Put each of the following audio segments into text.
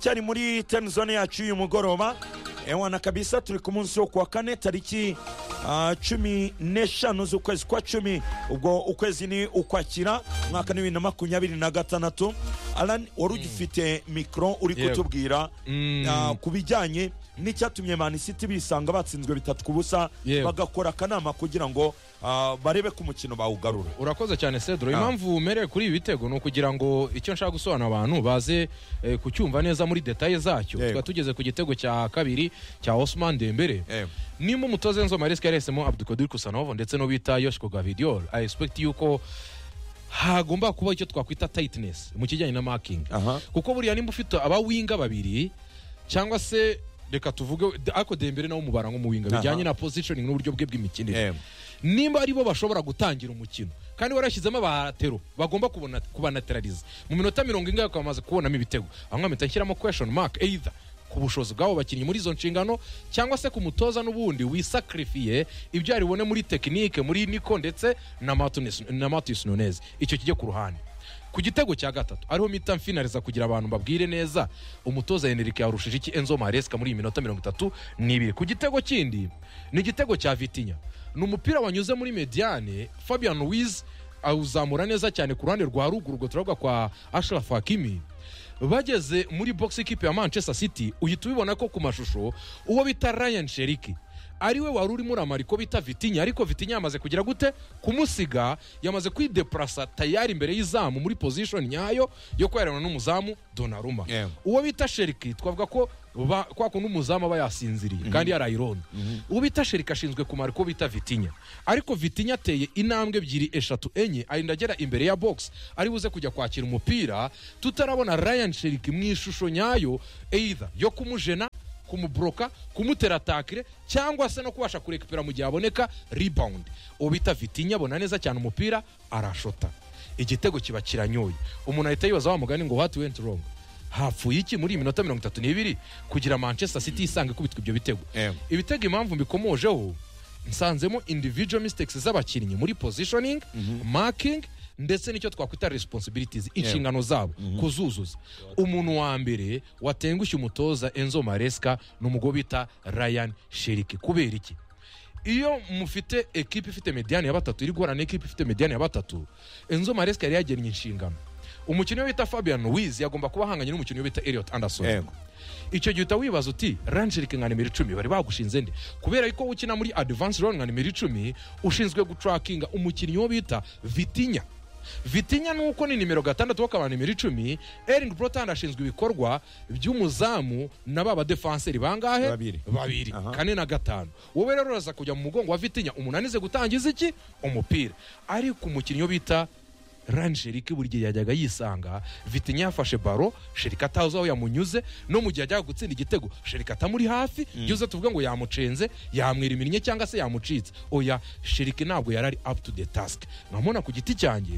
cyari muri temuzone yacu y'uyu mugoroba ewana kabisa turi ku munsi wo kuwa kane tariki ah, cumi n'eshanu z'ukwezi kwa cumi ubwo ukwezi ni ukwakira umwaka ni bibiri na makumyabiri na gatandatu alan wari ugifite mikoro uri Yego. kutubwira Mm. ah, ku bijyanye n'icyatumye manisiti bisanga batsinzwe bitatu ku busa Yego. bagakora akanama kugira ngo ah, barebe ko umukino bawugarura urakoze cyane cedro Ah. impamvu merewe kuri ibi bitego ni ukugira ngo icyo nshaka gusobanura abantu baze eh, kucyumva neza muri detaye zacyo Yego. tukaba tugeze ku gitego cya kabiri cya osman dembere Yego. nimba umutoza enzo maresca yahisemo abdukodir kusanovo ndetse no bita yoshiko gavidiol i expect yuko hagomba kuba icyo twakwita tightness mu kijyanye na marking Aha. kuko buriya nimba ufite abawinga babiri cyangwa se reka tuvuge ako dembere nawe umubara nk'umuwinga Aha. bijyanye na positioning n'uburyo bwe bw'imikinire Yego. nimba ari bo bashobora gutangira umukino kandi warashyizemo abatero bagomba kubona- kubanaterariza mu minota mirongo ine bakaba bamaze kubonamo ibitego aho mpita nshyiramo question mark either ku bushobozi bw'abo bakinnyi muri izo nshingano cyangwa se ku mutoza n'ubundi wisakarifiye ibyo yaribone muri tekinike muri niko ndetse na Martinez- na matis nunez icyo kijye ku ruhande ku gitego cya gatatu ariho mpita mfinariza kugira abantu mbabwire neza umutoza henrike yarushije iki enzo maresika muri iyi minota mirongo itatu n'ibiri ku gitego kindi ni igitego cya vitinya ni umupira wanyuze muri mediane fabian wiz awuzamura neza cyane ku ruhande rwa ruguru ubwo turavuga kwa ashraf hakimi bageze muri box ikipe ya manchester city uhita ubibona ko ku mashusho uwo bita ryan sheriki ariwe wari urimo uramara ko bita vitinya ariko vitinya yamaze kugira gute kumusiga yamaze kwideparasa tayari imbere y'izamu muri pozishoni nyayo yo kwerana n'umuzamu donaruma Yewe. uwo bita sheriki twavuga ko ba- kwa kundi umuzamu aba yasinziriye kandi yarayirona uwo bita sheriki ashinzwe kumara ko bita vitinya ariko vitinya ateye intambwe ebyiri eshatu enye arinda agera imbere ya box ari buze kujya kwakira umupira tutarabona ryan sheriki mu ishusho nyayo either yo kumujena kumuboroka kumutera atakire cyangwa se no kubasha kurekipera mu gihe aboneka rebound uwo bita vitinya abona neza cyane umupira arashota igitego kiba kiranyoye umuntu ahita yibaza wa mugani ngo what went wrong hapfuye iki muri iyi minota mirongo itatu n'ibiri kugira manchester city isanga ikubitwa ibyo bitego Yego. ibitego impamvu mbikomojeho nsanzemo individual mistakes z'abakinnyi muri positioning marking ndetse n'icyo twakwita responsibilities inshingano zabo kuzuzuza umuntu wa mbere watengushye umutoza enzo maresca ni umugabo bita ryan sheriki kubera iki iyo mufite ekipe ifite mediyani ya batatu iri guhura n'ekipe ifite mediyani ya batatu enzo maresca yari yagennye inshingano umukinnyi bita fabian wiz yagomba kuba ahanganye n'umukinnyi bita elliot anderson Yego. icyo gihe uhita wibaza uti rangerike nka nimero icumi bari bagushinze nde kubera yuko wowe ukina muri advance run nka nimero icumi ushinzwe gutrakinga umukinnyi wo bita vitinya vitinya nuko ni nimero gatandatu wo akaba nimero icumi ering brotand ashinzwe ibikorwa by'umuzamu na ba badefanseri bangahe Babiri. babiri Aha. kane na gatanu wowe rero uraza kujya mu mugongo wa vitinya umunani ze gutangiza iki umupira ariko umukinnyi wo bita rangerike buri gihe yajyaga yisanga vitinya yafashe baro sherika atazi aho yamunyuze no mu gihe ajyaga gutsinda igitego sherika atamuri hafi byose tuvuga ngo yamucenze yamwira iminnye cyangwa se yamucitse oya sherike ntabwo yarari up to the task nkamubona ku giti cyanjye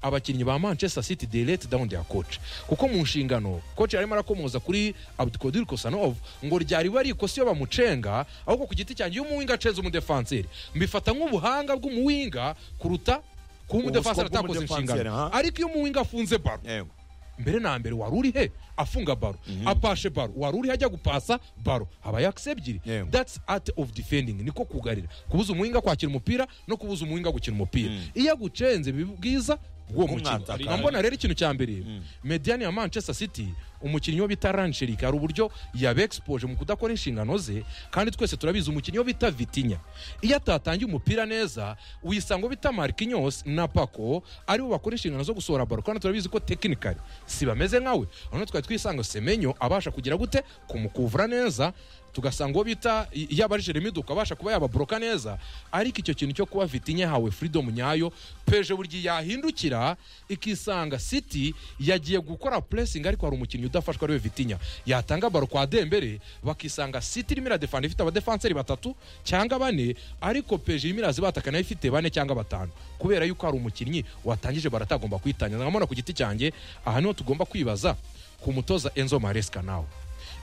abakinnyi ba manchester city they let down their coach kuko mu nshingano coach yarimo arakomoza kuri abdukodir kosanov ngo ryari bari ikosa iyo bamucenga ahubwo ku giti cyanjye iyo umuwinga acenze umudefanseri mbifata nk'ubuhanga bw'umuwinga kuruta kuba umudefanseri Ubuswa atakoze bw'umudefanseri, inshingano aha. ariko iyo umuwinga afunze baro Yego. mbere na mbere wari uri he afunga baro apashe baro wari uri he ajya gupasa baro haba yakisi ebyiri Yego. that's art of defending niko kugarira kubuza umuhinga kwakira umupira no kubuza umuhinga gukina umupira iyo agucenze biba bwiza bw'uwo mukino Umwataka. nkambona rero ikintu cya mbere mediyani ya manchester city umukinnyi wo bita rancherike hari uburyo yabexpoje mu kudakora inshingano ze kandi twese turabizi umukinnyi wo bita vitinya iyo atatangiye umupira neza wisanga uwo bita markinyos na pako aribo bakora inshingano zo gusohora baro kandi turabizi ko tekinikari si bameze nkawe hano twari twisanga semenyo abasha kugira gute kumukuvura neza tugasanga uwo bita y- yaba ari jeremy duka abasha kuba yababoroka neza ariko icyo kintu cyo kuba vitinya yahawe freedom nyayo peje buri gihe yahindukira ikisanga city yagiye gukora pressing ariko hari umukinnyi udafashwa ariwe vitinya yatanga baro kwa dembere bakisanga city irimo iradefanda ifite abadefenseri batatu cyangwa bane ariko peje irimo irazibata nayo ifite bane cyangwa batanu kubera yuko hari umukinnyi watangije baratagomba kwitangiza nkamubona ku giti cyanjye aha niho tugomba kwibaza ku mutoza enzo maresca nawe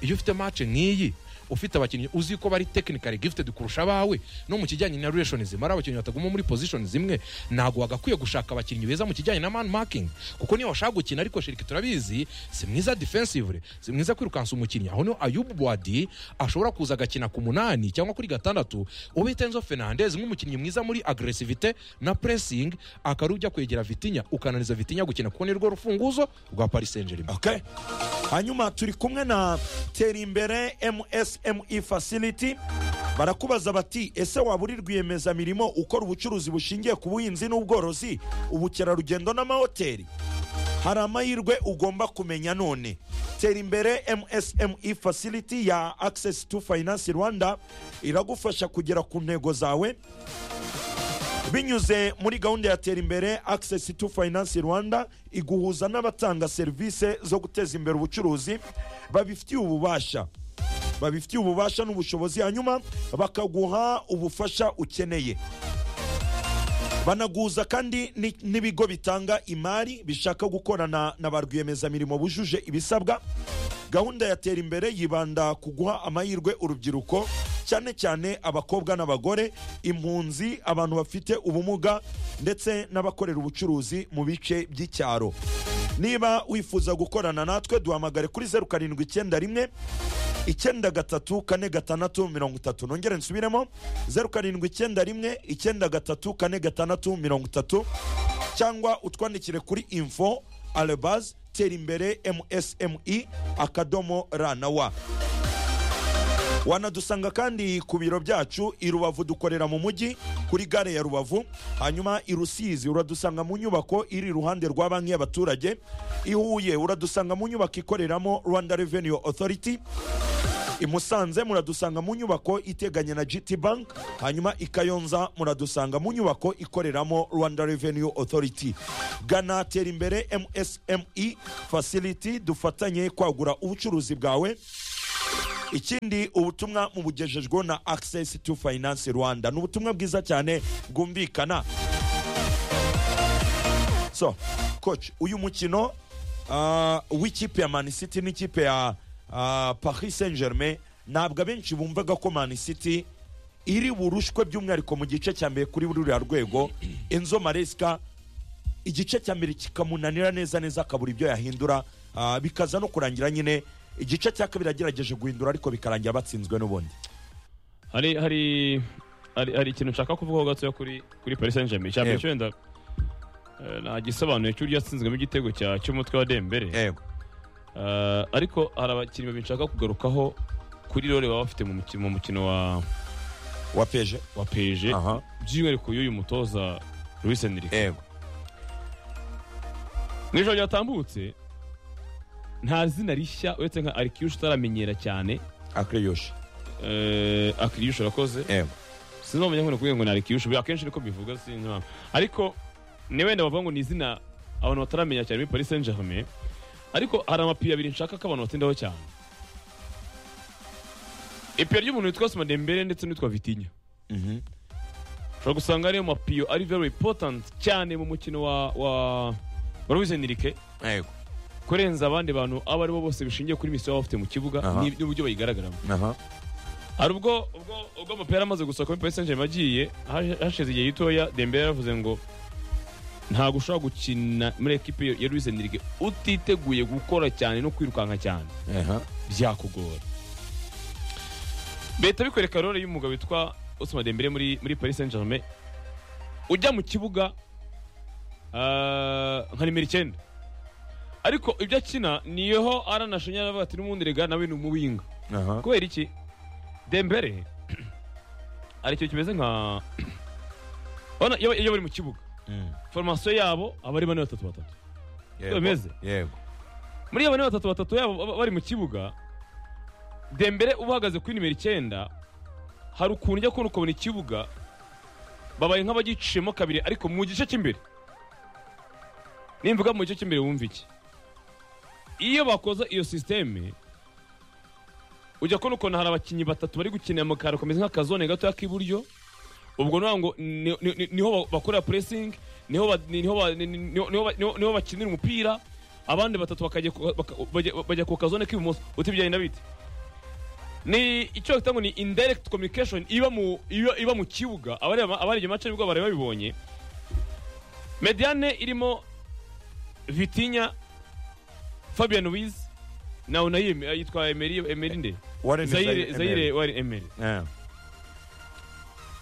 iyo ufite match nk'iyi ufite abakinnyi uzi ko bari technically gifted kurusha abawe no mu kijyanye na relationism ari abakinnyi bataguma muri position zimwe ntabwo wagakwiye gushaka abakinnyi beza mu kijyanye na man marking kuko niyo washaka gukina ariko shiriki turabizi si mwiza defensively si mwiza kwirukansa umukinnyi aho niho ayubu bwadi ashobora kuza agakina ku munani cyangwa kuri gatandatu ube tenzo fernandez nk'umukinnyi mwiza muri agresivite na pressing akarujya kwegera vitinya ukananiza vitinya gukina kuko ni rwo rufunguzo rwa paris saint germain okay. hanyuma turi kumwe na terimbere msme facility barakubaza bati ese waba uri rwiyemezamirimo ukora ubucuruzi bushingiye ku buhinzi n'ubworozi ubukerarugendo n'amahoteli hari amahirwe ugomba kumenya none tera imbere msme facility ya access to finance rwanda iragufasha kugera ku ntego zawe binyuze muri gahunda ya tera imbere access to finance rwanda iguhuza n'abatanga serivisi zo guteza imbere ubucuruzi babifitiye ububasha babifitiye ububasha n'ubushobozi hanyuma bakaguha ubufasha ukeneye banaguza kandi ni- n'ibigo bitanga imari bishaka gukorana na ba rwiyemezamirimo bujuje ibisabwa gahunda ya tera imbere yibanda ku guha amahirwe urubyiruko cyane cyane abakobwa n'abagore impunzi abantu bafite ubumuga ndetse n'abakorera ubucuruzi mu bice by'icyaro niba wifuza gukorana natwe duhamagare kuri zeru karindwi icyenda rimwe icyenda gatatu kane gatandatu mirongo itatu nongere nsubiremo zeru karindwi icyenda rimwe icyenda gatatu kane gatandatu mirongo itatu cyangwa utwandikire kuri info arabaz tera imbere msme akadomo ra na wa wanadusanga kandi ku biro byacu i rubavu dukorera mu mujyi kuri gare ya rubavu hanyuma i rusizi uradusanga mu nyubako iri iruhande rwa banki y'abaturage i huye uradusanga mu nyubako ikoreramo rwanda revenue authority i musanze muradusanga mu nyubako iteganye na gt bank hanyuma i kayonza muradusanga mu nyubako ikoreramo rwanda revenue authority gana tera imbere msme facility dufatanye kwagura ubucuruzi bwawe ikindi ubutumwa mubugejejweho na access to finance rwanda ni ubutumwa bwiza cyane bwumvikana so coach uyu mukino ah, w'ikipe ya man city n'ikipe ya ah, paris saint germain ntabwo abenshi bumvaga ko man city iri burushwe by'umwihariko mu gice cya mbere kuri ruriya rwego enzo maresika igice cya mbere kikamunanira neza neza akabura ibyo yahindura ah, bikaza no kurangira nyine igice cya kabiri agerageje guhindura ariko bikarangira batsinzwe n'ubundi hari hari hari hari ikintu nshaka kuvugaho gatoya kuri kuri Paris Saint-Germain cyane Yego. cyo wenda eh, ntagisobanuye cy'uburyo yatsinzwemo igitego cya cy'umutwe wa Dembele yego Eh, ariko hari abakinnyi babiri nshaka kugarukaho kuri role baba bafite mu mukino mu mukino wa wa peje wa PSG aha by'umwihariko y'uyu mutoza Luis Enrique yego mu ijoro ryatambutse nta zina rishya uretse nka Arkiyush utaramenyera cyane akiriyoshe eh, Arkiyush urakoze yego sinzi bamenya ngo ni ukuvuga ngo ni arikiyushu akenshi niko mbivuga sinzi impamvu ariko ni wenda bavuga ngo ni izina abantu bataramenya cyane muri paris saint germain ariko hari amapiyo abiri nshaka ko abantu batindaho cyane ipiyo ry'umuntu witwa Dembele ndetse n'uwitwa vitinya Mhm. ushobora gusanga ariyo mapiyo ari very important cyane mu mukino wa wa wa Luis Enrique yego kurenza abandi bantu abo aribo bose bishingiye kuri misiyo baba bafite mu kibuga Aha. ni- n'uburyo bayigaragaramo aha hari ubwo ubwo ubwo amapera amaze gusohoka muri Paris Saint-Germain agiye haje- hashize igihe gitoya Dembele yaravuze ngo ntabwo ushobora gukina muri ekipe ya Luis Enrique utiteguye gukora cyane no kwirukanka cyane aha byakugora Leta bikwereka role y'umugabo witwa Ousmane Dembele muri muri Paris Saint-Germain ujya mu kibuga ah, nka nimero icyenda ariko ibyo akina niho aranashanya aravuga ati n'ubundi rega nawe ni umuwinga aha kubera iki dembere hari ikintu kimeze nka Urabona iyo iyo bari mu kibuga Mm. foromasiyo yabo aba ari bane batatu batatu Yego. bimeze? yego muri iyo bane batatu batatu yabo ba- bari mu kibuga dembere uba uhagaze kuri nimero icyenda hari ukuntu ujya kubona ukabona ikibuga babaye nk'abagicishemo kabiri ariko mu gice cy'imbere nimvuga mu gice cy'imbere wumva iki iyo bakoza iyo sisiteme ujya kubona ukuntu hari abakinnyi batatu bari gukinira mu kantu kameze nk'akazone gatoya k'iburyo ubwo nawe ngo ni- ni- ni- niho ba- bakorera puresingi niho ba- ni- niho ba- ni- ni- niho- niho ba- niho- niho bakinira umupira abandi batatu bakajya ku- baka- bajya- bajya ku kazone k'ibumoso uti bigenda bite ni icyo bita ngo ni indirect communication iba mu iba, iba mu kibuga abareba abareba match nibwo bareba bibonye mediane irimo Vitinha Fabian Ruiz na Unai eh, yitwa Emery Emery nde Warren Zaire Zaire Emery. Warren Emery Yeah.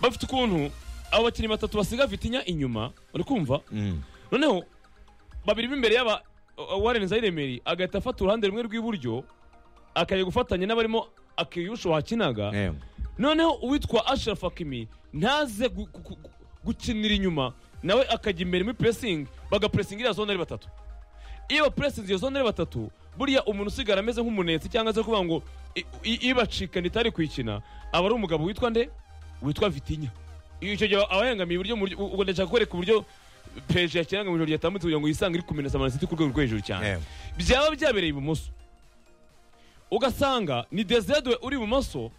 bafite ukuntu abo bakinnyi batatu basiga Vitinha inyuma uri kumva Mm. noneho babiri b'imbere y'aba uh, Warren Zairemeri agahita afata uruhande rumwe rw'iburyo akajya gufatanya n'abarimo akiyusho wakinaga Yeah. noneho uwitwa Ashraf Hakimi ntaze gu- gu- gu- gukinira inyuma nawe akajya imbere muri pressing bagapressinga iriya zone ari batatu iyo bapressinze iyo zone ari batatu buriya umuntu usigara ameze nk'umunetsi cyangwa se kuvuga ngo i- i- ibacikana itari kuyikina aba ari umugabo witwa nde witwa vitinya icyo gihe aba yangamiye uburyo mu buryo- ubwo ndashaka kwereka uburyo peje yakinaga mu ijoro ryatambutse kugira ngo yisange iri kumenesa amanisiti ku rwego rwo hejuru cyane Yeah. byaba byabereye ibumoso ugasanga ni desiredwe uri ibumoso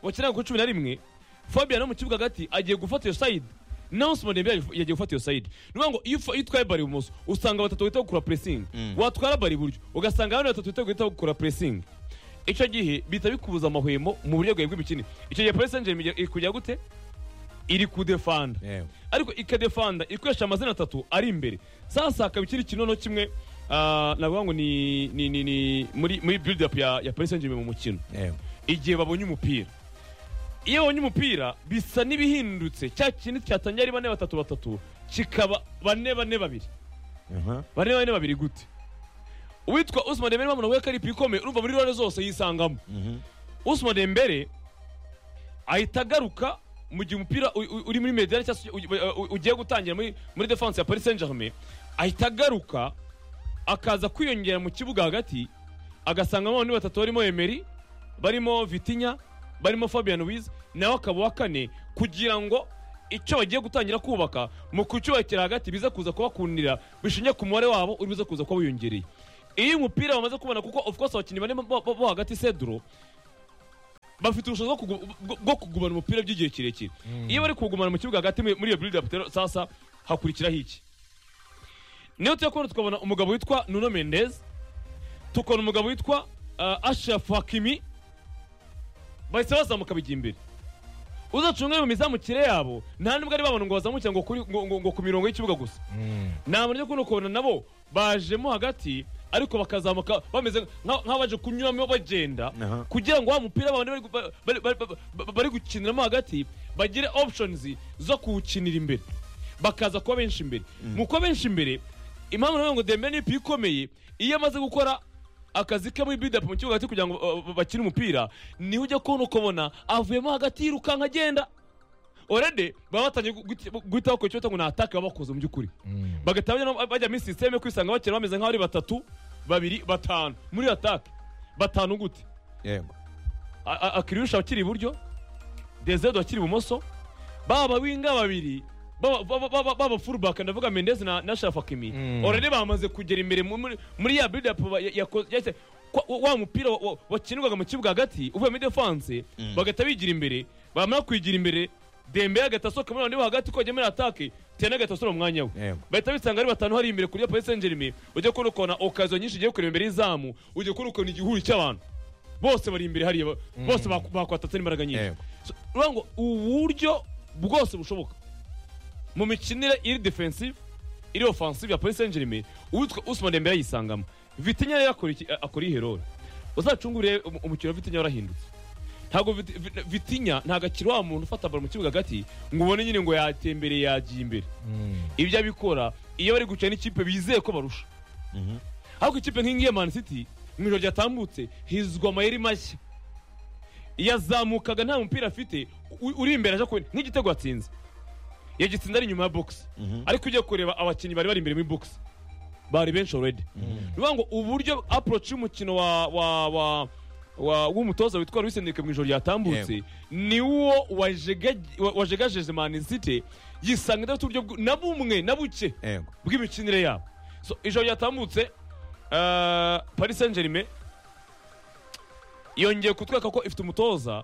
wakinaga ku cumi na rimwe fabian wo mu kibuga hagati agiye gufata iyo sayidi naho simoni yagiye gufata iyo sayidi ni ukuvuga ngo iyo ufa- iyo utwaye bari ibumoso usanga batatu bahita gukora puresingi Mm. watwara bari iburyo ugasanga abandi batatu bahita guhita gukora puresingi icyo gihe bihita bikubuza amahwemo mu buryo bwawe bw'imikino icyo gihe parisenjeri iri kujya gute iri kudefanda Yeah. ariko ikadefanda ikoresha amazina atatu ari imbere sasa hakaba ikindi kinono kimwe ah, navuga ngo ni, ni, ni, ni muri, muri build up ya, ya Paris Saint-Germain mu mukino Yeah. igihe babonye umupira iyo babonye umupira bisa n'ibihindutse cya kintu cyatangiye ari bane batatu batatu kikaba bane bane babiri Uh-huh. bane bane babiri gute uwitwa Usman Dembele bamuna we kari pikomeye urumva muri role zose yisangamo Mhm. Usman Dembele ahita agaruka mu gihe umupira u- u- uri muri mediane cyangwa se ugi- u- u- ugiye gutangira muri muri defense ya Paris Saint-Germain ahita agaruka akaza kwiyongera mu kibuga hagati agasangamo abantu batatu barimo Emery barimo Vitinha barimo Fabian Ruiz nawe akaba wa kane kugira ngo icyo bagiye gutangira kubaka mu kucyubakira hagati biza kuza kubakundira bishingiye ku mubare wabo uri buze kuza kuba wiyongereye iyo umupira bamaze kubona kuko of course abakinnyi bane bo- bo bo hagati Cedro bafite ubushobozi bwo kugu- bwo- bwo kugumana umupira by'igihe kirekire iyo bari kuwugumana mu kibuga hagati muri muri iyo build up rero sasa hakurikiraho iki niyo tujya kubona tukabona umugabo witwa Nuno Mendes tukabona umugabo witwa uh, Ashraf Hakimi bahise bazamuka bijya imbere uzacunga mu mizamukire yabo nta n'ubwo ari babona ngo bazamukire ngo, kuri- ngo, ngo, ngo ku mirongo y'ikibuga gusa Mm. nta buryo kuno kubona nabo bajemo hagati ariko bakazamuka bameze nka- nk'abaje kunyuramo bagenda Aha. kugira ngo wa mupira bawundi bari gu- ba- bari- bari- bari- bari gukiniramo hagati bagire options zo kuwukinira imbere bakaza kuba benshi imbere mu kuba benshi imbere impamvu navuga ngo dembele ni ipi ikomeye iyo amaze gukora akazi ke muri bidapu mu kibuga hagati kugira ngo uh, uh, bakine umupira niho ujya kubona ukabona avuyemo hagati yirukanka agenda orede baba batangiye guhita- guhita bakora icyo bita ngo ni atake baba bakoze mu by'ukuri Mm. bagahita bajya- bajya muri sisiteme kwisanga bakina bameze nk'aho ari batatu babiri batanu muri atake batanu gute Yeah. A- a- akiriyusha akiri iburyo dezedo akiri ibumoso baba winga babiri baba- baba- baba baba furubaka ndavuga mendezi na na shafakimi Mm. orede bamaze kugera imbere mu- muri- muri ya bidapu wa mupira wa- wa- wakinirwaga mu kibuga hagati uvuye muri defanse Mm. bagahita bigira imbere bamara kwigira imbere dembele agahita asohoka muri babandi bo hagati ko muri atake tena agahita asura mu mwanya we Yeah. bahita bisanga ari batanu hari imbere kuri Paris Saint-Germain ujya kubona ukuntu okaziyo nyinshi ugiye kureba imbere y'izamu ujya kubona ukuntu igihuru cy'abantu bose bari imbere hariya ba- bose baku- bakwatatse n'imbaraga nyinshi Yego. So, urumva ngo uburyo bwose bushoboka mu mikinire iri defensive iri offensive ya Paris Saint-Germain uwitwa Ousmane Dembele yisangamo Vitinha rero akora iki- akora iyi role uzacungure umukino wa Vitinha warahindutse ntabwo Vit- Vit- Vitinha ntabwo akiri wa muntu ufata baro mu kibuga hagati ngo ubone nyine ngo yatembereye yagiye imbere Mm. ibyo abikora iyo bari gukina n'ikipe bizeye ko barusha Mhm. ariko ikipe nk'ingiyi ya mani city mu ijoro ryatambutse hizwa amayeri mashya yazamukaga nta mupira afite u- uri imbere aje kubona nk'igitego yatsinze yagitsinze ari inyuma ya bogisi Mhm. ariko ugiye kureba abakinnyi bari bari imbere muri bogisi bari benshi already ni ukuvuga ngo uburyo approach y'umukino wa wa wa wa w'umutoza witwa Luis Enrique mu ijoro ryatambutse ni wo wajegaj- wa- wajegajeje Man City yisanga idafite uburyo bw- na bumwe na buke Yeah. bw'imikinire yabo so ijoro ryatambutse eh, Paris Saint-Germain yongeye kutwereka ko ifite umutoza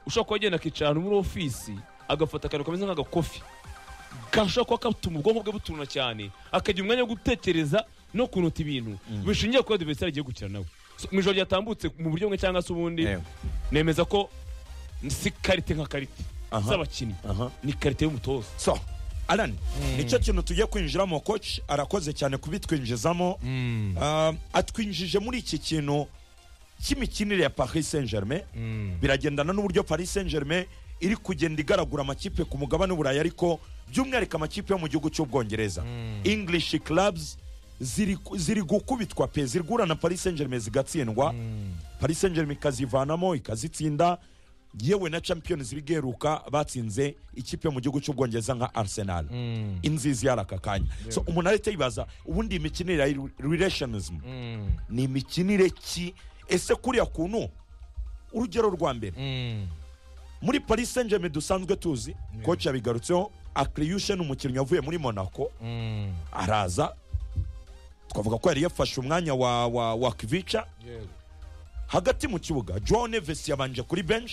ushobora kuba agenda akicara ahantu muri ofisi agafata akantu kameze nk'agakofi gashobora kuba katuma ubwonko bwe butuna cyane akagira umwanya wo gutekereza no kunota ibintu bishingiye kuba diveriseri agiye gukina nawe So, mu ijoro ryatambutse mu buryo bumwe cyangwa se ubundi Yeah. nemeza ko si karite nka karite Aha. z'abakinnyi aha ni karite y'umutoza so alan nicyo kintu tugiye kwinjiramo coach arakoze cyane kubitwinjizamo Mm, Ah, atwinjije muri iki kintu cy'imikinire ya paris saint germain mm. biragendana n'uburyo paris saint germain iri kugenda igaragura amakipe ku mugabane w'uburayi ariko by'umwihariko amakipe yo mu gihugu cy'ubwongereza english clubs ziri, ziri gukubitwa pe ziri guhura na paris saint germain zigatsindwa paris saint germain ikazivanamo ikazitsinda yewe na champions league iheruka batsinze ikipe yo mu gihugu cy'ubwongereza nka arsenal inzizi yari aka kanya so umuntu ahita yibaza ubundi iyi mikinire ya relationism ni imikinire ki ese kuriya kuntu urugero rwa mbere Mm. muri paris saint germain dusanzwe tuzi koci yabigarutseho akriyushe ni umukinnyi wavuye muri monaco Mm. araza twavuga ko yari yafashe umwanya wa, wa, wa kivica Yego. hagati mu kibuga joao neves yabanje kuri bench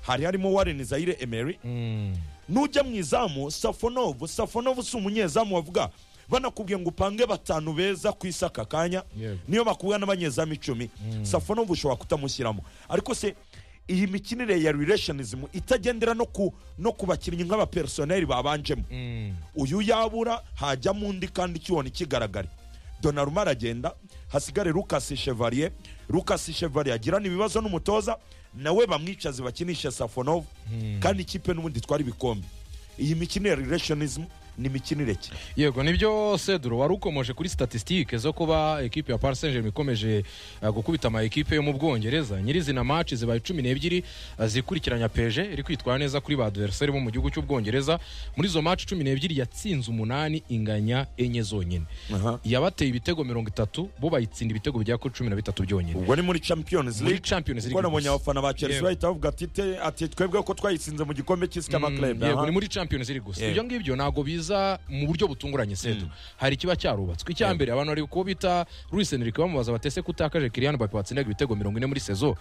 hari harimo warren zaire emery Mm. nujya mu izamu safonov safonov si umunyezamu wavuga banakubwiye ngo upange batanu beza ku isi aka kanya Yego. niyo bakubwa n'abanyezamu icumi safonov ushobora kutamushyiramo ariko se iyi mikinire ya relationism itagendera no ku no ku bakinnyi nk'abapersoneri babanjemo Mm. uyu yabura hajyamo undi kandi ikiwona ikigaragare donaruma aragenda hasigare lucas chevalier lucas chevalier agirana ibibazo n'umutoza nawe bamwicaze bakinishe safonov kandi ikipe n'ubundi itwara ibikombe iyi mikino ya relationism ni imikinire ki yego nibyo seduro wari ukomoje kuri statisitike zo kuba ekipe ya paris saint germain ikomeje eh, gukubita ama ekipe yo mu bwongereza nyirizina maci zibaye cumi n'ebyiri eh, zikurikiranya peje iri kwitwara neza kuri ba adversari bo mu gihugu cy'ubwongereza muri izo maci cumi n'ebyiri yatsinze umunani inganya enye zonyine Aha. yabateye ibitego mirongo itatu bo bayitsinda ibitego bigera kuri cumi na bitatu byonyine ubwo ni muri champions Muri league Champions League kuko nabonye gusa. abafana ba chelsea Yego. bahita bavuga ati "Te- ati twebwe ko twayitsinze mu gikombe cy'isi cy'amaklebe yego aha." ni muri champions league gusa Yego. ibyo ngibyo ntabwo biza mu buryo butunguranye sedo hari ikiba cyarubatswe icya mbere abantu bari kuba bita Luis Enrique bamubaza batese kutakaje Kylian Mbappe watsindaga ibitego mirongo ine muri sezo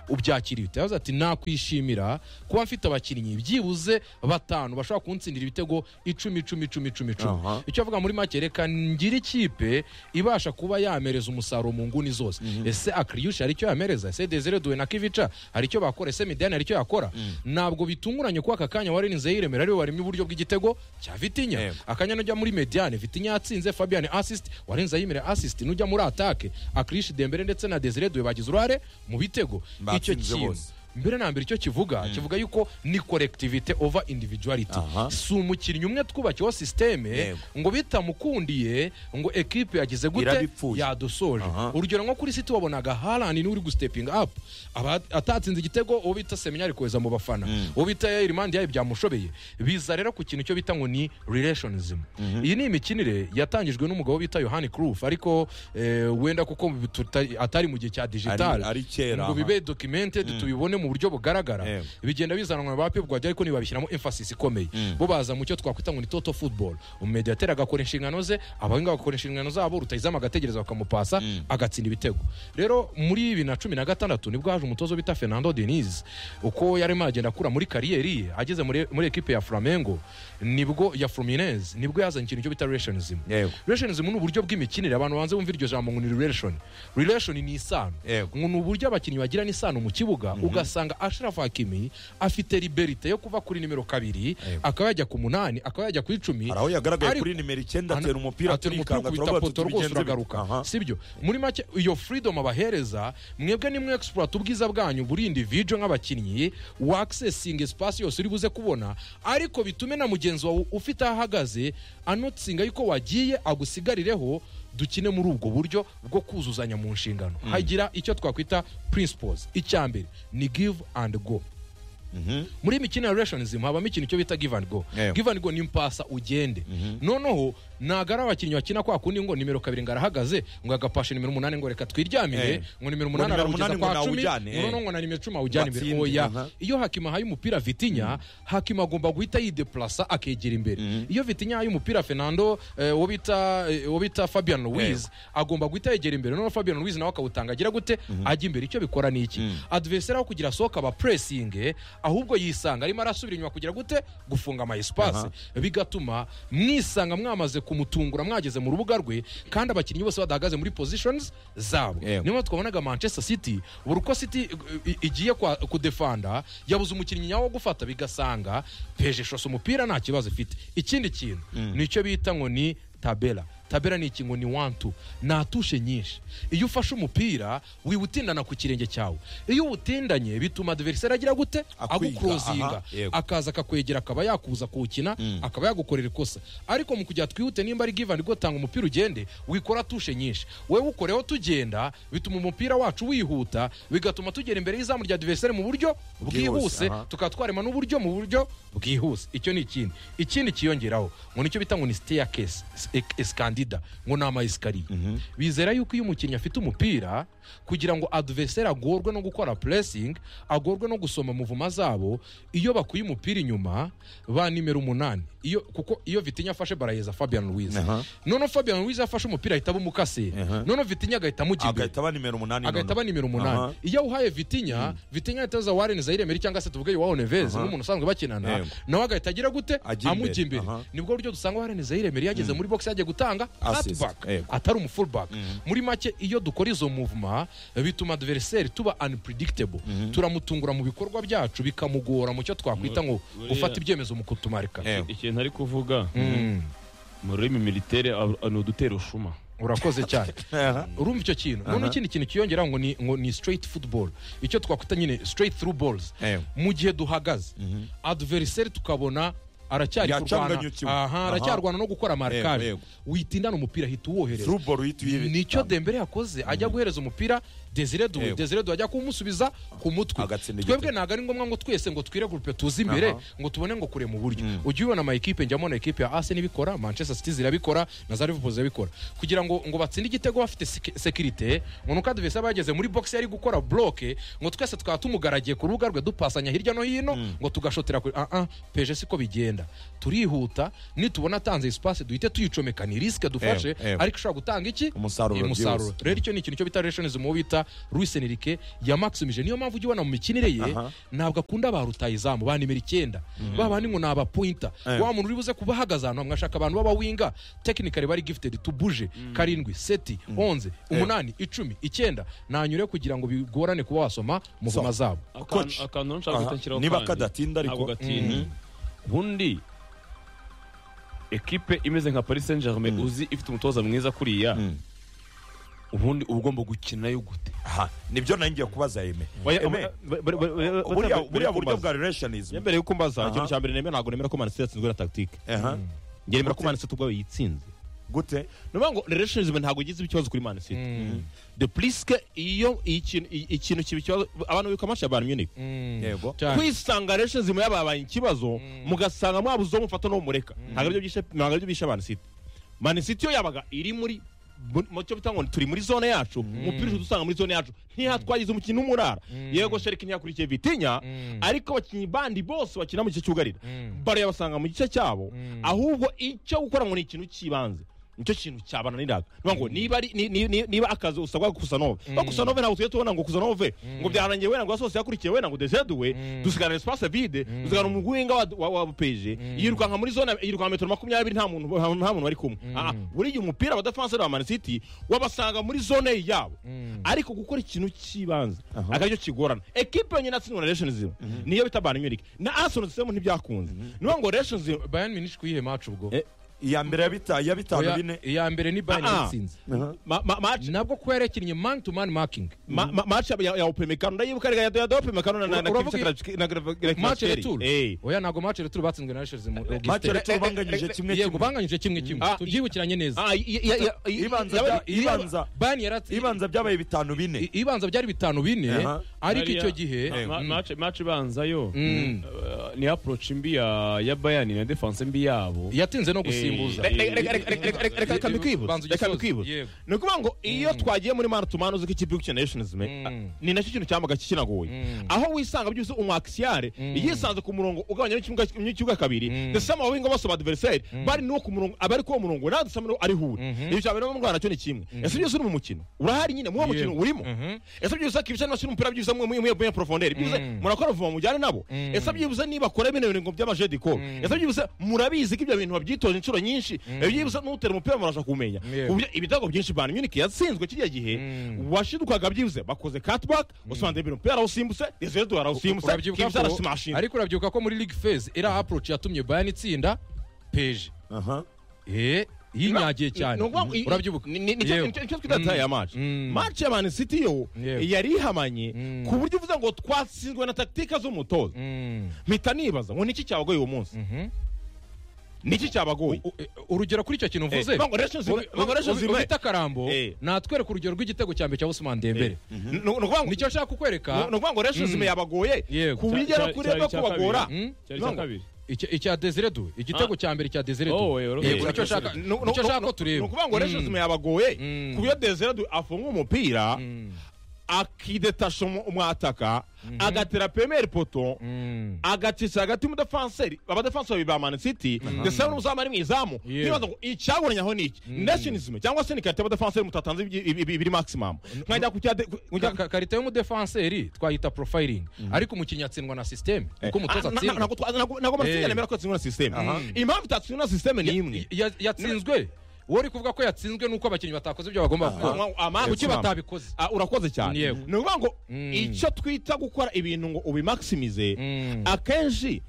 ubyakiriye bite yavuze ati nakwishimira kuba mfite abakinnyi byibuze batanu bashobora kuntsindira ibitego icumi icumi icumi icumi icumi Aha. icyo avuga muri make reka ngire ikipe ibasha kuba yamereza umusaruro mu nguni zose ese akriyushi hari icyo yamereza ese desire duwe na kivica hari icyo bakora ese midiyani hari icyo yakora ntabwo bitunguranye kuko aka kanya wari nzeyire yiremera ariwe waremye uburyo bw'igitego cya vitinya Yego. akanya nujya muri mediyane vitinya yatsinze fabian assist warenza yimere assist nujya muri atake akrishi dembere ndetse na desire duwe bagize uruhare mu bitego icyo Batsinze kintu bose. mbere na mbere icyo kivuga kivuga yuko ni collectivity over individuality Aha. si umukinnyi umwe twubakiyeho sisiteme Yego. ngo bitamukundiye ngo ekipe yagize gute Irabipfuye. yadusoje Aha. urugero nko kuri siti wabonaga harani niwe uri gustepinga apu aba atatsinze igitego uwo bita seminyari kohereza mu bafana uwo bita yayiri mandi yayo byamushobeye biza rero ku kintu cyo bita ngo ni relationism iyi ni imikinire yatangijwe n'umugabo bita yohani kuruf ariko eh, wenda kuko tuta- atari mu gihe cya Ari- digitali ari kera, ngo aha. bibe documented tubibone mu buryo bugaragara Yego. bigenda bizanwa na ba Pep Guardiola ariko ntibabishyiramo emphasis ikomeye bo baza mu cyo twakwita ngo ni total football umediateri agakora inshingano ze abahinga bagakora inshingano zabo rutayizamu agategereza bakamupasa agatsinda ibitego rero muri bibiri na cumi na gatandatu nibwo haje umutoza bita Fernando Diniz uko yarimo agenda akura muri kariyeri ye ageze muri, muri ekipe ya Flamengo nibwo ya Fluminense nibwo yazanye ikintu cyo bita relationism Yego. relationism ni uburyo bw'imikinire abantu banze bumva iryo jambo ngo ni relation relation ni isano Yego. ngo ni uburyo abakinnyi bagirana isano mu kibuga ugasanga ashraf hakimi afite liberite yo kuva kuri nimero kabiri akaba yajya ku munani akaba yajya ku icumi hari aho yagaragaye Ariko- kuri nimero icyenda atera umupira atera umupira turikanga, ukubita turavuga poto tuti bigenze rwose bite. Aha. uragaruka sibyo muri make iyo freedom abahereza mwebwe nimwe exploit ubwiza bwanyu buri individual nk'abakinnyi wa accessing espace yose uri buze kubona ariko bitume na mugenzi wawe ufite aho ahagaze anotsinga yuko wagiye agusigarireho dukine muri ubwo buryo bwo kuzuzanya mu nshingano hagira icyo twakwita principles icya mbere ni give and go muri imikino ya relationism habamo ikintu cyo bita give and go Yego. give and go ni mpasa ugende noneho ntago ari abakinnyi bakina kwa kundi ngo nimero kabiri ngo arahagaze ngo agapasha nimero umunani ngo reka twiryamire Eh. ngo nimero Ngo nimero umunani aramugeza umunani ngo kwa cumi nawujyane, eh. ngo noneho ngo na nimero icumi awujyane imbere Watsinde, oya aha. iyo hakima ahaye umupira vitinya hakima agomba guhita yideplasa akegera imbere iyo vitinya ahaye umupira fernando eh, uwo bita eh, uwo bita fabian louise agomba guhita yegera imbere noneho fabian louise nawe akawutanga agira gute ajya imbere icyo bikora ni iki adversary aho kugira asohoka aba pressing ahubwo yisanga arimo arasubira inyuma kugira gute gufunga ama espace bigatuma mwisanga mwamaze kumutungura mwageze mu rubuga rwe kandi abakinnyi bose badahagaze muri positions zabo Yego. niyo mpamvu twabonaga manchester city buri uko city i- i- igiye kwa- kudefanda yabuze umukinnyi nyawo wo gufata bigasanga peje shose umupira nta kibazo ifite ikindi kintu nicyo bita ngo ni tabera tabera ni iki ngo ni wantu nta tushe nyinshi iyo ufashe umupira wiwutindana ku kirenge cyawe iyo uwutindanye bituma adversary agira gute Akwiga, agukurozinga aha, yego. akaza akakwegera akaba yakubuza kuwukina akaba yagukorera ikosa ariko mu kujya twihute nimba ari give and go tanga umupira ugende wikora tushe nyinshi wewe ukoreho tugenda bituma umupira wacu wihuta bigatuma tugera imbere y'izamu rya adversary mu buryo Bwihuse, bwihuse aha. tukaba twarema n'uburyo mu buryo bwihuse icyo ni ikindi ikindi kiyongeraho ngo nicyo bita ngo ni staircase eskandida ngo ni ama esikariye bizera yuko iyo umukinnyi afite umupira kugira ngo adversary agorwe no gukora pressing agorwe no gusoma muvuma zabo iyo bakuye umupira inyuma ba nimero umunani iyo kuko iyo vitinya afashe barayeza fabian luwiza Aha. noneho fabian luwiza afashe umupira ahita bumukase Aha. noneho vitinya agahita amujya imbere agahita aba nimero umunani agahita aba noneho. nimero Aha. umunani iyo awuhaye vitinya vitinya ahita aza warene zayire meri cyangwa se tuvuge yowaho neveze nk'umuntu usanzwe bakinana Yego. nawe agahita agira gute Ajya imbere. amujya imbere Aha. nibwo buryo dusanga warene zayire meri yageze muri box yagiye gutanga Assist. cutback Yego. atari umufullback muri make iyo dukora izo movement bituma adversary tuba unpredictable turamutungura mu bikorwa byacu bikamugora mu cyo twakwita ngo Buriya- gufata ibyemezo mu kutumarika Yego. ikintu ari kuvuga Mm. mu rurimi militaire ab- ni udutera ushuma urakoze cyane Aha. urumva icyo kintu noneho ikindi kintu kiyongeraho ngo ni ngo ni straight football icyo twakwita nyine straight through balls Ewe. mu gihe duhagaze adversary tukabona aracyari kurwana Yacanganyukiwe. aha Aha. aracyarwana no gukora markaje Yego, witindana umupira ahita uwohereza Through ball uhita uyibi- nicyo dembere yakoze ajya guhereza umupira desire duwe Yego. desire duwe ajya kumusubiza ku mutwe Agatsinda igitego. twebwe ntabwo ari ngombwa ngo twese ngo twire gurupe tuze imbere Aha. ngo tubone ngo kure mu buryo ujye ubibona ama ekipe njyamo na ekipe ya arsenal ibikora manchester city zirabikora na za liverpool zirabikora kugira ngo ngo batsinde igitego bafite sek- sekirite ngo nuko adversaire aba yageze muri box yari gukora bloke ngo twese twaba tumugaragiye ku rubuga rwe dupasanya hirya no hino ngo tugashotera kuri ah ah peje siko bigenda turihuta nitubona atanze espace duhite tuyicomeka ni risike dufashe Ewe, ewe. ariko ishobora gutanga iki Umusaruro umusaruro byihuse. rero icyo ni ikintu cyo bita relationism uwo bita Luis Enrique yamaximije niyo mpamvu ujya ubona mu mikinire ye Aha. ntabwo akunda ba rutayizamu ba nimero icyenda ba bandi ngo ni abapointa Eh. wa muntu uri buze kuba ahagaze ahantu hamwe ashaka abantu b'abawinga tekinikari bari gifted tubuje karindwi seti onze umunani icumi icyenda nanyure kugira ngo bigorane kuba wasoma mu So. ngoma zabo akantu Coach. akantu nshaka Aha. guhita nshyiraho niba kandi. kadatinda ariko ntabwo gatinda ubundi ekipe imeze nka paris saint germain uzi ifite umutoza mwiza kuriya Mm. ubundi uba ugomba gukinayo gute aha nibyo nari ngiye kubaza eme Eme, buriya buriya buryo buriya bwa relationism mbere yuko mbaza Aha. ikintu cya mbere nemera ntabwo nemera ko manisitiri yatsinzwe na tagitike aha njye nemera ko Gute? manisitiri ubwayo yitsinze gute ni ukuvuga ngo relationism ntabwo igize ikibazo kuri manisitiri de pliske iyo ikintu ikintu kiba ikibazo abantu bibuka amatwi ya bayern munich Mm. Yego. Cyane. kwisanga relationism yababaye ikibazo mugasanga mwabuze uwo mufata n'uwo mureka ntabwo aribyo byishe- ntabwo aribyo bishe mani city mani city yo yabaga iri muri mu- mu cyo bita ngo turi muri zone yacu umupira uhita usanga muri zone yacu ntihatwagize umukinnyi n'umurara yego sherike ntiyakurikiye vitinya Mm. ariko abakinnyi bandi bose bakina mu gice cyugarira Mm. baro yabasanga mu gice cyabo ahubwo icyo gukora ngo ni ikintu cy'ibanze nicyo kintu cyabananiraga niba ngo niba ari- ni- ni- ni- niba akazi usabwa gusanove no gusanove ntabwo tujye tubona ngo gusanove ngo byarangiye wenda ngo asosi yakurikiye wenda ngo deseduwe dusigarana espace vide dusigarana umuguhinga wa- wa wa peje yirukanka muri zone yirukanka metero makumyabiri nta muntu nta muntu bari kumwe Ah, ah, buriya umupira wa defenseur wa Man City wabasanga muri zone yabo ariko gukora ikintu cy'ibanze akaryo kigorana ekipe yonyine yatsinzwe na relationism niyo bita Bayern Munich na Arsenal semo ntibyakunze niyo ngo relationism Bayern Munich kuyihe match ubwo Eh, iya mbere ya bita- ya bitanu Oya, bine iya mbere ni Bayern Ah, ah. yatsinze Aha. ma- ma- match nabwo ko yarekinnye man to man marking Ma- ma- match ya- ya upemekano ndayibuka rega ya upemekano na na na Uravuga Kivitsa Kravchuk- na Grav- Grav- match Kravchukeli. retour Eh. oya ntabwo match retour batsinzwe na Rangers mu mace Leicester. returu banganyije kimwe yego kimwe banganyije kimwe kimwe Ah, tubyibukiranye neza Ah, i- i- ya- ya- i- ibanza yabari- bya- ibanza Bayern yaratsi- ibanza byabaye bitanu bine i- ibanza byari bitanu bine Aha. ariko icyo gihe maci ibanza yo Mm. eh, ni approach mbi ya ya bayani na defense mbi yabo yatinze no gusimbuza Re- re- re- re- re- re- re- reka reka mbikwibuze Banza reka ugisoze. mbikwibuze Yego. ni ukuvuga ngo iyo twagiye muri manu tumanu uzi ko ikipe yo gukina nationism Mm. ni nacyo kintu cyambaga kikinagoye aho wisanga byose umwakisiyare yisanze ku murongo ugabanya n'ikibuga kabiri ndetse amabinga bose ba adversaire bari n'uwo ku murongo abari kuri uwo murongo nawe dusa n'uwo ari hure ibyo cyane no mu Rwanda nacyo ni kimwe ese byose uri mu mukino urahari nyine muri uwo mukino Yego. urimo ese byose akibisha n'abashyira umupira byibuze mwe mwe mwe profondere byibuze murakora vuba mujyane nabo ese byibuze niba bakora bino bintu ngo by'amajediko yasabye ubusa murabizi ko ibyo bintu babyitoza inshuro nyinshi byibuse n'utera umupira murasha kumenya Yego. ku buryo ibitego byinshi Bayern Munich yatsinzwe kiriya gihe Mm. washidukaga byibuze bakoze cutback usanze ibintu umupira awusimbutse Desire Dou arawusimbutse urabyibuka Kibza ko arasimashinze ariko urabyibuka ko muri league phase era approach yatumye bayani itsinda peje aha eh yinyagiye cyane Ni ukuvuga ngo i- urabyibuka ni- ni- nicyo- Yewe. nicyo- nicyo twita tie ya match Mm. match ya Man City yo Yewe. yari ihamanye Mm. ku buryo uvuze ngo twatsinzwe na tactics z'umutoza Mm, mpita nibaza ngo niki cyabagoye uwo munsi mhm. niki cyabagoye U- e- urugero kuri icyo kintu mvuze Eh, Bango Relations- ubi- Bango Relations- ubi- ubite akarambo Eh. natwereka urugero rw'igitego cya mbere cya Ousmane Dembele Ni- ni ukuvuga ngo- nicyo nshaka kukwereka ni ukuvuga ngo Relations Mm. yabagoye Yego. ku buryo Cya- kuri no cya- cya kabiri. kubagora Mm? cyari icya Bango. kabiri Icya- icya Desire Dou igitego Ah. cya mbere cya Desire Dou Oh, eh, Yego, eh, nicyo eh, nshaka Ni- ni- ni- nicyo nshaka ko ni tureba ukuvuga ngo Relations Mm, yabagoye Mm. ku buryo Desire Dou afunga umupira mm, akidetasha umu- umwataka agatera pemeri poto mm. agacisha hagati y'umudefanseri abadefansi babiri ba Man City ndetse n'umuzamu ari mu izamu Yeah. ntibaza ngo icyaburanye aho ni iki nationism cyangwa se ni karite y'abadefanseri mutatanze ibi- ibi- ibi- ibiri maximum nkajya ku cyade ku- ku Ka- cyade- ka- karita y'umudefanseri twayita profiling ariko umukinnyi atsindwa na sisiteme uko umutoza Ah, na- na- atsindwa ntabwo twa- ntabwo- ntabwo Man City Eh. yemera ko yatsinzwe na system Aha. impamvu itatsindwe na system ni imwe Ya- yatsinzwe uwo uri kuvuga ko yatsinzwe nuko abakinnyi batakoze ibyo bagomba gukora amambu kuki batabikoze Ah, urakoze cyane Yego. ni ukuvuga ngo Mm. icyo twita gukora ibintu ngo ubimaximize Mm. akenshi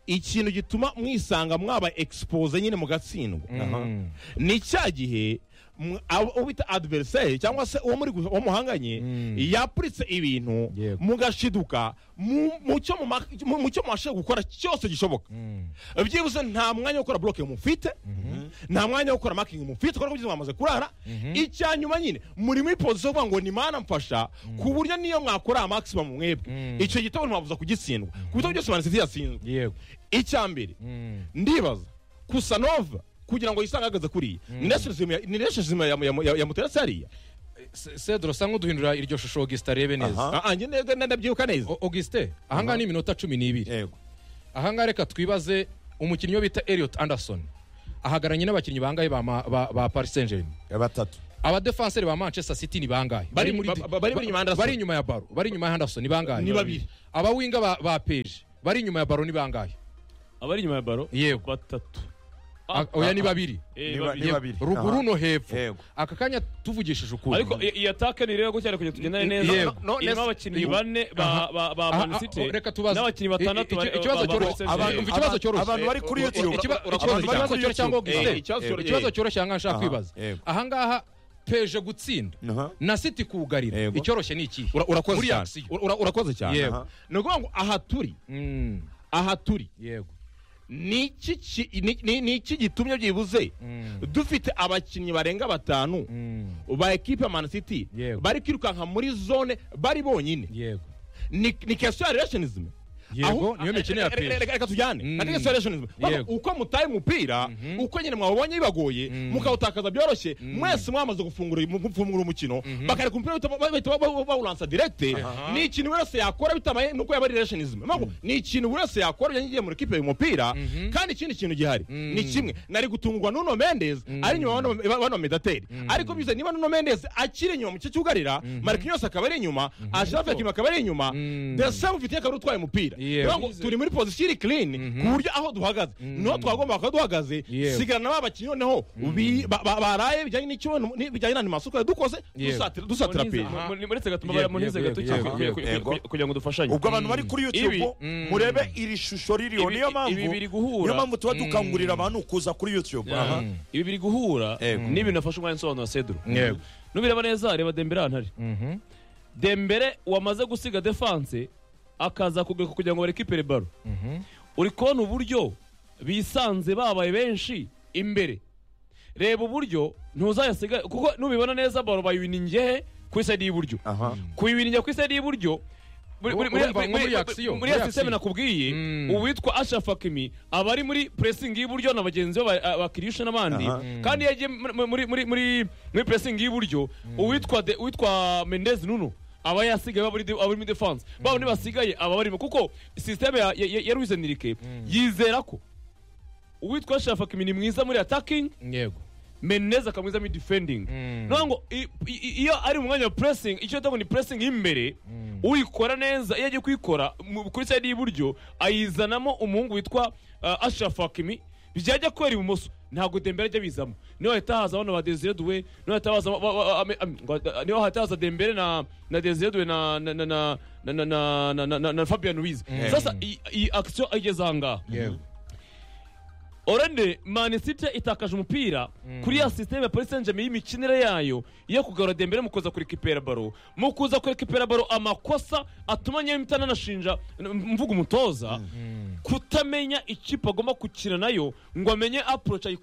ikintu gituma mwisanga mwaba expose nyine mugatsindwa Mm. ni cya gihe mw- abo- uwo bita adversaire cyangwa se uwo muri gu- uwo muhanganye Mm. yapuritse ibintu Yego. mugashiduka mu- mu cyo muma- mu- mu cyo mubashije gukora cyose gishoboka Mm. byibuze nta mwanya wo gukora blocking mufite nta mwanya wo gukora marking mufite kuko kugeza mwamaze kurara icya nyuma nyine muri muri position yo kuvuga ngo ni mana mfasha ku buryo niyo mwakora maximum mwebwe Mm. icyo gitabo ntiwabuza kugitsindwa ku bitabo byose Man City yatsinzwe yego icya mbere Mm. ndibaza kusanova kugira ngo yisange ahagaze kuriya ni relationship ya- ni relationship ya- ya- ya- yamuteretse hariya Se- cedro usa nk'uduhindura iryo shusho augustin arebe neza aha Ah, ah, njye nda- nda- ndabyibuka neza O- augustin ahangaha ni iminota cumi n'ibiri yego ahangaha reka twibaze umukinnyi wo bita eliot anderson ahagaranye n'abakinnyi bangahe ba ma- ba ba paris saint germain ya batatu abadefanseri ba manchester city ni bangahe Bari- ba- ba- bari inyuma ya Anderson. bari inyuma ya baro bari inyuma ya henderson ni bangahe Ni babiri. abawinga ba, ba peje bari inyuma ya baro ni bangahe abari inyuma ya baro Yego. batatu A- oya ni babiri Eh, Niba- niba- babiri. Yego, babiri. ruguru Aha. no hepfo Yego. aka kanya tuvugishije ukuri ariko i- iyi ataka ni rero cyane kugira tugendane neza Yego. No, no, irimo abakinnyi Yego. bane Aha. ba ba ba Aha, Man aha, City reka tubaze. n'abakinnyi I- i- batandatu iki- bari- ikibazo ba- ba- cyoroshye. Manchester Abantu- United. Umva ikibazo cyoroshye. abantu bari kuri youtube Ikiba- Abantu ikibazo- bari ikibazo kuri cyoroshye cyangwa YouTube. Augustin? Eh, Ikibazo eh, cyoroshye. ikibazo cyoroshye ahangaha nshaka Aha, kwibaza yego. ahangaha peje gutsinda Aha. na city kuwugarira Yego. icyoroshye ni ikihe Ura- urakoze muri cyane action. Ura- ura- urakoze cyane Yego. Aha. ni ukuvuga ngo aha turi Mm, aha turi yego ni iki ki- ni- ni- ni iki gitumye byibuze dufite abakinnyi barenga batanu Mm, ba ekipe ya Man City Yego. bari kwirukanka muri zone bari bonyine yego ni ni question ya relationism Yego, Aho- niyo mikino ya Reka- PSG. reka- reka tujyane Mm. Ati question ya relationism Baba, Yego. uko mutaye umupira uko nyine mwawubonye bibagoye mukawutakaza byoroshye mwese mwamaze gufungura mu- gufungura umukino bakareka umupira bahita- bahita ba- ba- bawulansa direct ni ikintu buri wese yakora bitabaye nuko yaba ari relationism Mabwo, ni ikintu buri wese yakora yanyigiye muri kipe y'umupira kandi ikindi kintu gihari ni kimwe nari gutungurwa Nuno Mendes ari nyuma bano bano medateri ariko bize niba Nuno Mendes akiri nyuma mu cyo cyugarira Marquinhos akaba ari nyuma Ashraf Hakimi akaba ari nyuma Mm. the same ufite akaba ari utwaye umupira Yewe. Rero ngo turi muri position iri clean ku buryo aho duhagaze niho twagomba kuba duhagaze Yewe. sigarana ba bakinnyi noneho bi- ba- ba- baraye bijyanye n'icyo ni- bijyanye n'andi masoko yadukoze Yewe. dusatira dusatira Muniza, pera aha. Muri- muri gatuma Yego, bara munize yego, gato yego, cyane kugira- yego, kugira- yego. kugira- kugira ngo dufashanye ubwo abantu bari kuri Ibi. youtube Mm. murebe iri shusho ririho Ibi- niyo ibi- ibi biri mpamvu guhura. niyo mpamvu tuba dukangurira abantu kuza kuri youtube aha Mm. ibi biri guhura Yego. n'ibintu afashe umwanya nsobanura Cedro Yego. nubireba neza reba Dembele ahantu ari Mhm. Dembele wamaze gusiga defense akaza kugaruka kugira ngo barekipere baro uri kubona uburyo bisanze babaye benshi imbere reba uburyo ntuzayasiga kuko nubibona neza baro bayiwiningiye he ku isayidi y'iburyo aha kuyiwiningira ku isayidi y'iburyo muri- muri- Urumva muri- nko muri muri- action, muri muri ya action. sisiteme nakubwiye Mm. uwitwa Ashraf Hakimi aba ari muri pressing y'iburyo na bagenzi be ba- ba Kirisha n'abandi Aha. kandi iyo agiye muri- muri muri muri muri pressing y'iburyo uwitwa de- uwitwa Mendez Nuno aba yasigaye aba ari de- aba ari muri defense babo ntibasigaye aba barimo kuko sisiteme ya ya- ya Luis Enrique yizera ko uwitwa Ashraf Hakimi ni mwiza muri attacking yego meneza akamwizamo idifendingi Mm. niyo ngo i- i- iyo ari mu mwanya wa puresingi icyo bita ngo ni puresingi y'imbere uyikora neza iyo agiye kuyikora mu- kuri sayidi y'iburyo ayizanamo umuhungu witwa uh, ashrafu hakimi byajya kwera ibumoso ntabwo dembere ajya bizamo niyo hahita haza abana ba desire duwe niyo hahita haza ba- ba- ba- ame- am- ngo- niyo hahita haza dembere na na desire duwe na na na na na na na na- na na na fabian wiz sasa iyi- iyi akisiyo ageze ahangaha yego orende mani siti itakaje umupira kuri ya sisiteme ya paris saint germain y'imikinire yayo yo kugarura dembere mu kuza kurekipera baro mu kuza kurekipera baro amakosa atuma nyamitana anashinja mvuga umutoza kutamenya ikipe agomba gukina nayo ngo amenye approach ayikora